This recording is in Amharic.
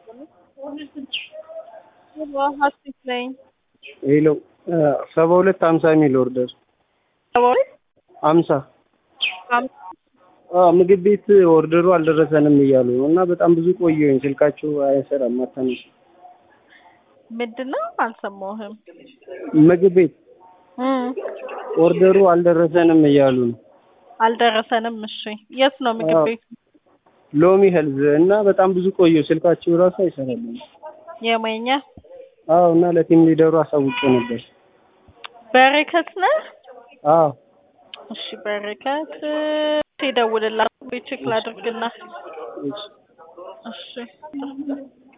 ሀሴት ነኝ። ሄሎ ሰባ ሁለት ሀምሳ የሚል ኦርደር ሰባ ሁለት ሀምሳ ሀምሳ ምግብ ቤት ኦርደሩ አልደረሰንም እያሉ ነው እና በጣም ብዙ ቆየሁኝ። ስልካቸው አይሰራም አታነሱ። ምንድን ነው አልሰማሁህም። ምግብ ቤት እም ኦርደሩ አልደረሰንም እያሉ ነው። አልደረሰንም። እሺ የት ነው ምግብ አዎ። ቤቱ? ሎሚ ሄልዝ እና በጣም ብዙ ቆየሁ። ስልካቸው ራሱ አይሰራም። የመኛ አዎ እና ለቲም ሊደሩ አሳውቄ ነበር። በረከት ነህ? አዎ እሺ በረከት እደውልልሃለሁ። ቼክ ላድርግና እሺ። እሺ